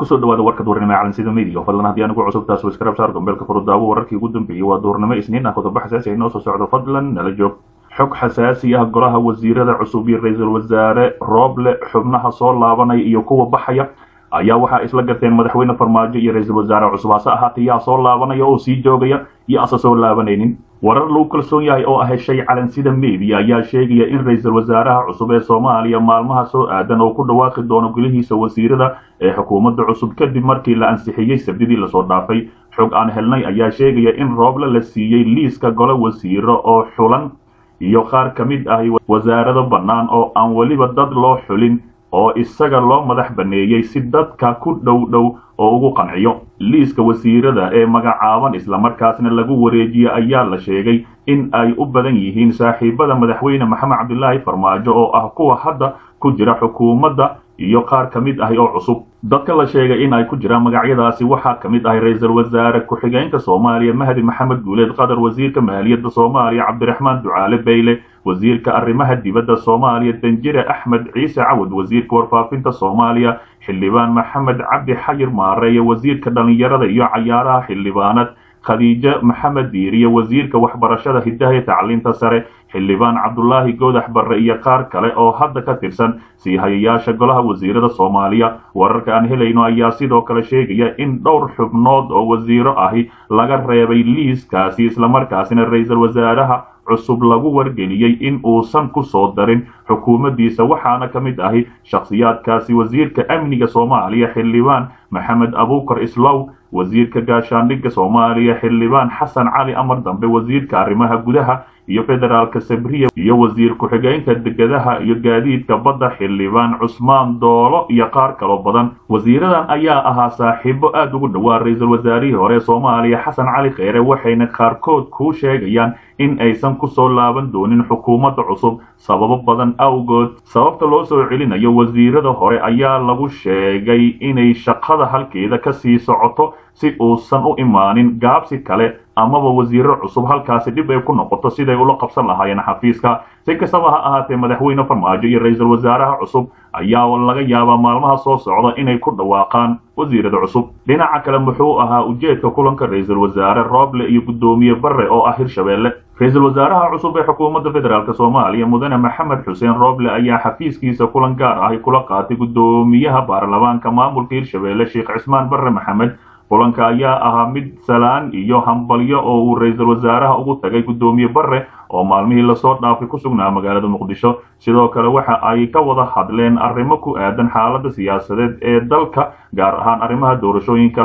kusoo dhawaada warka duurnimo ee calansida media fadlan haddii anigu cusub taas waskarab saar gombeelka furudaawo wararkii ugu dambeeyey waa duurnimo isniin ah qodobo xasaasi ay noo soo socdo fadlan nala joog xog xasaasi ah golaha wasiirada cusub iyo ra-iisul wasaare rooble xubnaha soo laabanaya iyo kuwa baxaya ayaa waxaa isla garteen madaxweyne farmaajo iyo ra-iisul wasaare cusub hase ahaatee yaa soo laabanaya oo sii joogaya iyo asa soo laabanaynin warar lagu kalsoon yahay oo ah heshay calansida media ayaa sheegaya in ra-iisul wasaaraha cusub ee soomaaliya maalmaha soo aadan oo ku dhawaaqi doono golihiisa wasiirada ee xukuumadda cusub kadib markii la ansixiyey sabdidii lasoo dhaafay xog aan helnay ayaa sheegaya in rooble la siiyey liiska gole wasiiro oo xulan iyo qaar ka mid ah wasaarado bannaan oo aan weliba dad loo xulin oo isaga loo madax baneeyey si dadka ku dhow dhow oo ugu qanciyo liiska wasiirada ee magacaaban islamarkaasna lagu wareejiye ayaa la sheegay in ay u badan yihiin saaxiibada madaxweyne maxamed cabdilaahi farmaajo oo ah kuwa hadda ku jira xukuumadda iyo qaar ka mid ahi oo cusub dadka la sheegay in ay ku jiraan magacyadaasi waxaa ka mid ahay ra-iisul wasaare ku-xigeenka soomaaliya mahdi maxamed guuleed qatar wasiirka maaliyadda soomaaliya cabdiraxmaan ducaale bayle wasiirka arrimaha dibadda soomaaliya danjire axmed ciise cawad wasiirka warfaafinta soomaaliya xildhibaan maxamed cabdi xayir maareeye wasiirka dhallinyarada iyo cayaaraha xildhibaanad khadiijo maxamed diiriye wasiirka waxbarashada hidaha iyo tacliinta sare xildhibaan cabdulaahi goodax barre iyo qaar kale oo hadda ka tirsan sii hayayaasha golaha wasiirada soomaaliya wararka aan helayno ayaa sidoo kale sheegaya in dhowr xubnood oo wasiiro ahi laga reebay liiskaasi islamarkaasina ra-iisul wasaaraha cusub lagu wargeliyey in uusan ku soo darin xukuumaddiisa waxaana ka mid ahi shakhsiyaadkaasi wasiirka amniga soomaaliya xildhibaan maxamed abuukar islow wasiirka gaashaandhigga soomaaliya xildhibaan xasan cali amar dambe wasiirka arrimaha gudaha iyo federaalka sabriya iyo wasiir ku-xigeenka degadaha iyo gaadiidka badda xildhibaan cusmaan doolo iyo qaar kaloo badan wasiiradan ayaa ahaa saaxiibo aad ugu dhowaa ra-iisul wasaarihii hore soomaaliya xasan cali kheyre waxayna qaarkood kuu sheegayaan in aysan ku soo laaban doonin xukuumadda cusub sababo badan awgood sababta loo soo celinayo wasiirada hore ayaa lagu sheegay inay shaqada halkeeda ka sii socoto si uusan u imaanin gaabsi kale amaba wasiiro cusub halkaasi dhib ay ku noqoto siday ula qabsan lahaayeen xafiiska si kastaba ha ahaatee madaxweyne farmaajo iyo ra-iisul wasaaraha cusub ayaa laga yaabaa maalmaha soo socda inay ku dhawaaqaan wasiirada cusub dhinaca kale muxuu ahaa ujeedka kulanka ra-iisul wasaare rooble iyo guddoomiye barre oo ah hirshabeelle ra-iisul wasaaraha cusub ee xukuumadda federaalk soomaaliya mudane maxamed xuseen rooble ayaa xafiiskiisa kulan gaar ahi kula qaatay guddoomiyaha baarlamaanka maamulka hirshabeelle sheekh cismaan barre maxamed kulanka ayaa ahaa mid salaan iyo hambalyo oo uu ra-iisul wasaaraha ugu tagay guddoomiye barre oo maalmihii lasoo dhaafay ku sugnaa magaalada muqdisho sidoo kale waxa ay ka wada hadleen arrimo ku aadan xaaladda siyaasadeed ee dalka gaar ahaan arrimaha doorashooyinka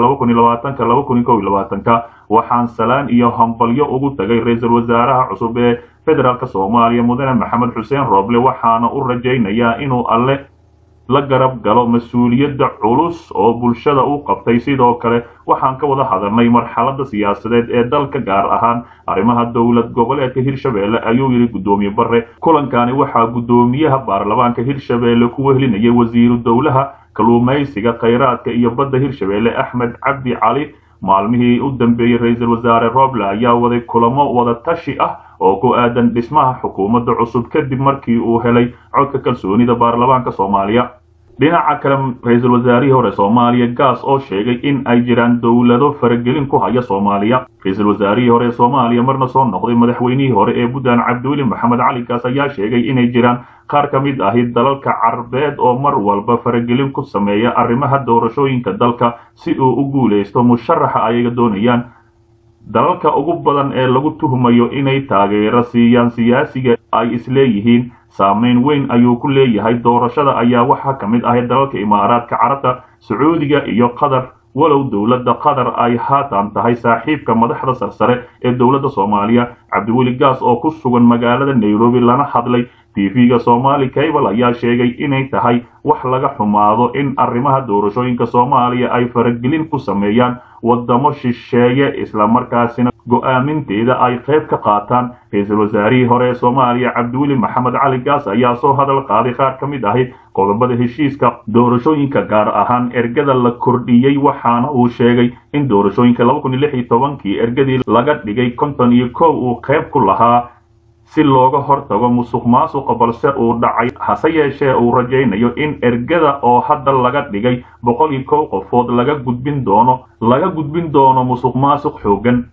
ka waxaan salaan iyo hambalyo ugu tagay ra-iisul wasaaraha cusub ee federaalk soomaaliya mudane maxamed xuseen rooble waxaana u rajaynayaa inuu alle la garab galo mas-uuliyadda culus oo bulshada u qabtay sidoo kale waxaan ka wada hadalnay marxaladda siyaasadeed ee dalka gaar ahaan arrimaha dowlad goboleedka hirshabeelle ayuu yidhi guddoomiye barre kulankani waxaa guddoomiyaha baarlamaanka hirshabeelle ku wehelinayay wasiiru dowlaha kalluumaysiga khayraadka iyo badda hirshabeelle axmed cabdi cali maalmihii u dambeeyey ra-iisul wasaare rooble ayaa waday kulamo wada tashi ah oo ku aadan dhismaha xukuumadda cusub kadib markii uu helay codka kalsoonida baarlamaanka soomaaliya dhinaca kale ra-iisul wasaarihii hore soomaaliya gaas oo sheegay in ay jiraan dowlado faragelin ku haya soomaaliya ra-iisul wasaarihii hore ee soomaaliya marna soo noqday madaxweynihii hore ee puntland cabdiweli maxamed cali gaas ayaa sheegay inay jiraan qaar ka mid ahi dalalka carbeed oo mar walba faragelin ku sameeya arrimaha doorashooyinka dalka si uu u guulaysto musharaxa ayaga doonayaan dalalka ugu badan ee lagu tuhmayo inay taageero siiyaan siyaasiga ay isleeyihiin saamayn weyn ayuu ku leeyahay doorashada ayaa waxaa ka mid ahay dalalka imaaraadka carabta sacuudiga iyo qatar walow dowladda qatar ay haatan tahay saaxiibka madaxda sarsare ee dowladda soomaaliya cabdiweli gaas oo ku sugan magaalada nairobi lana hadlay tv-ga somali cable ayaa sheegay inay tahay wax laga xumaado in arrimaha doorashooyinka soomaaliya ay faragelin ku sameeyaan wadamo shisheeye islamarkaasina go-aaminteeda ay qayb ka qaataan ra-iisul wasaarihii hore ee soomaaliya cabdiweli maxamed cali gaas ayaa soo hadal qaaday qaar ka mid ahi qodobada heshiiska doorashooyinka gaar ahaan ergada la kordhiyey waxaana uu sheegay in doorashooyinka kii ergadii laga dhigay konton iyo kow uu qayb ku lahaa si looga hortago musuq maasuqa balse uu dhacay hase yeeshee uu rajaynayo in ergada oo hadda laga dhigay boqol iyo kow qofood laga gudbin doono laga gudbin doono musuq maasuq xooggan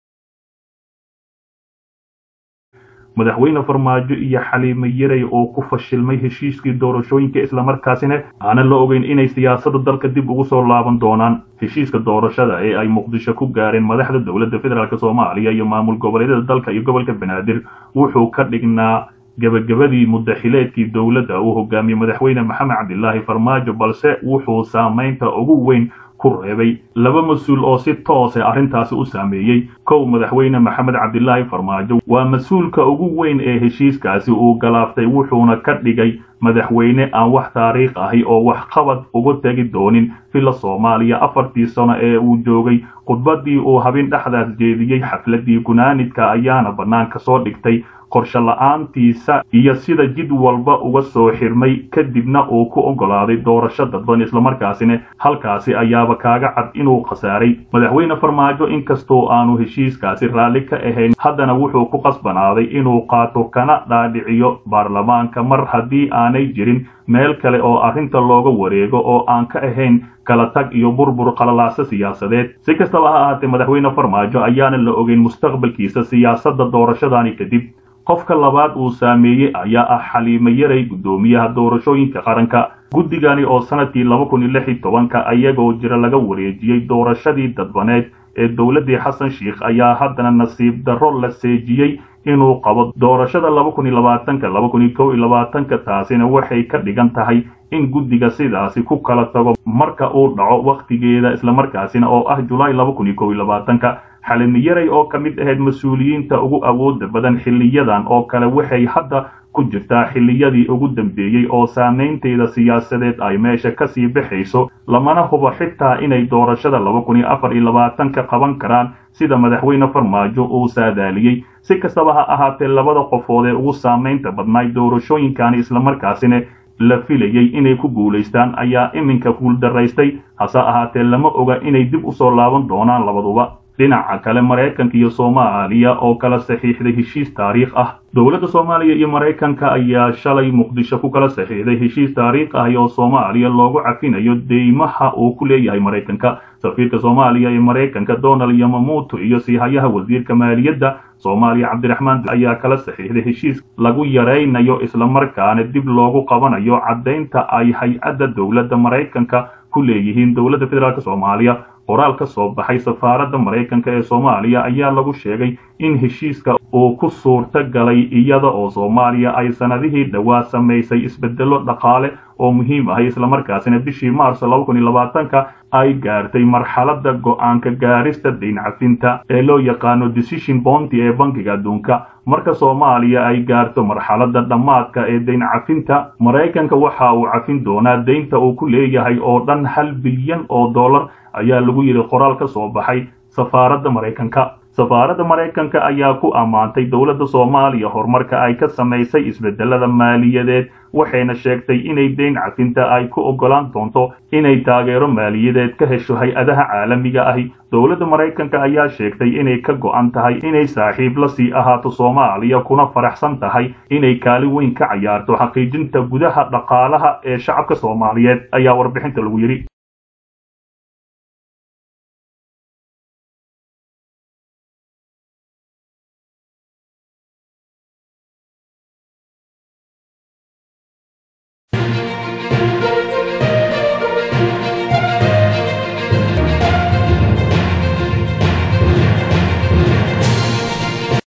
madaxweyne farmaajo iyo xaliime yaray oo ku fashilmay heshiiskii doorashooyinka islamarkaasina aanan la ogeyn inay siyaasadda dalka dib ugu soo laaban doonaan heshiiska doorashada ee ay muqdisho ku gaareen madaxda dowladda federaalk soomaaliya iyo maamul goboleedyada dalka iyo gobolka banaadir wuxuu ka dhignaa gebagabadii mudaxileedkii dowladda uu hogaamiyey madaxweyne maxamed cabdilaahi farmaajo balse wuxuu saamaynta ugu weyn ku reebay laba mas-uul oo si toose arrintaasi u saameeyey kow madaxweyne maxamed cabdilaahi farmaajo waa mas-uulka ugu weyn ee heshiiskaasi uu galaaftay wuxuuna ka dhigay madaxweyne aan wax taariikh ahi oo waxqabad uga tegi doonin villa soomaaliya afartii sano ee uu joogay khudbaddii uu habin dhexdaas jeediyey xafladdii gunaanidka ayaana bannaanka soo dhigtay qorshe la-aantiisa iyo sida jid walba uga soo xirmay kadibna uu ku oggolaaday doorasho dadban islamarkaasina halkaasi ayaaba kaaga cad inuu khasaaray madaxweyne farmaajo inkastoo aanu heshiiskaasi raalli ka ahayn haddana wuxuu ku qasbanaaday inuu qaato kana dhaadhiciyo baarlamaanka mar haddii aanay jirin meel kale oo arrinta looga wareego oo aan ka ahayn kala tag iyo burbur qalalaasa siyaasadeed si kastaba ha ahaatee madaxweyne farmaajo ayaana la ogeyn mustaqbalkiisa siyaasadda doorashadani kadib qofka labaad uu saameeyey ayaa ah xaliime yaray guddoomiyaha doorashooyinka qaranka guddigani oo sanadkii laba kun iyo lix iyo tobanka ayagoo jira laga wareejiyey doorashadii dadbaneed ee dowladdii xasan sheikh ayaa haddana nasiib darro la seejiyey inuu qabo doorashada laba kun iyo labaatanka laba kun iyo kow iyo labaatanka taasina waxay ka dhigan tahay in guddiga sidaasi ku kala tago marka uu dhaco wakhtigeeda islamarkaasina oo ah julaay laba kun iyo kow iyo labaatanka xalimi yaray oo ka mid ahayd mas-uuliyiinta ugu awooda badan xiliyadan oo kale waxay hadda ku jirtaa xilliyadii ugu dambeeyey oo saamaynteeda siyaasadeed ay meesha kasii baxayso lamana hubo xitaa inay doorashada laba kun iyo afar iyo labaatanka qaban karaan sida madaxweyne farmaajo uu saadaaliyey si kastaba ha ahaatee labada qofood ee ugu saamaynta badnaay doorashooyinkani islamarkaasina la filayey inay ku guulaystaan ayaa iminka guuldaraystay hase ahaatee lama oga inay dib u soo laaban doonaan labaduba dhinaca kale maraykanka iyo soomaaliya oo kala saxiixday heshiis taariikh ah dowladda soomaaliya iyo maraykanka ayaa shalay muqdisho ku kala saxiixday heshiis taariikh ah oo soomaaliya loogu cafinayo deymaha uu ku leeyahay maraykanka safiirka soomaaliya ee maraykanka donald yamamuuto iyo siihayaha wasiirka maaliyadda soomaaliya cabdiraxmaan ayaa kala saxiixday heshiis lagu yaraynayo islamarkaana dib loogu qabanayo caddaynta ay hay-adda dowladda maraykanka ku leeyihiin dowladda federaalk soomaaliya qoraal ka soo baxay safaaradda maraykanka ee soomaaliya ayaa lagu sheegay in heshiiska uu ku suurta galay iyada oo soomaaliya ay sanadihii dhowaa samaysay isbedello dhaqaale oo muhiim ahay islamarkaasina bishii maars laba kun iyo labaatanka ay gaartay marxaladda go-aanka gaarista dayn cafinta ee loo yaqaano decision bonty ee bankiga adduunka marka soomaaliya ay gaarto marxaladda dhammaadka ee dayn cafinta maraykanka waxa uu cafin doonaa deynta uu ku leeyahay oo dhan hal bilyan oo dollar ayaa lagu yidhi qoraal ka soo baxay safaaradda maraykanka safaaradda maraykanka ayaa ku ammaantay dowladda soomaaliya horumarka ay ka samaysay isbedelada maaliyadeed waxayna sheegtay inay deyn cafinta ay ku oggolaan doonto inay taageero maaliyadeed ka hesho hay-adaha caalamiga ahi dowladda maraykanka ayaa sheegtay inay ka go'an tahay inay saaxiib la sii ahaato soomaaliya kuna faraxsan tahay inay kaalin weyn ka cayaarto xaqiijinta gudaha dhaqaalaha ee shacabka soomaaliyeed ayaa warbixinta lagu yidhi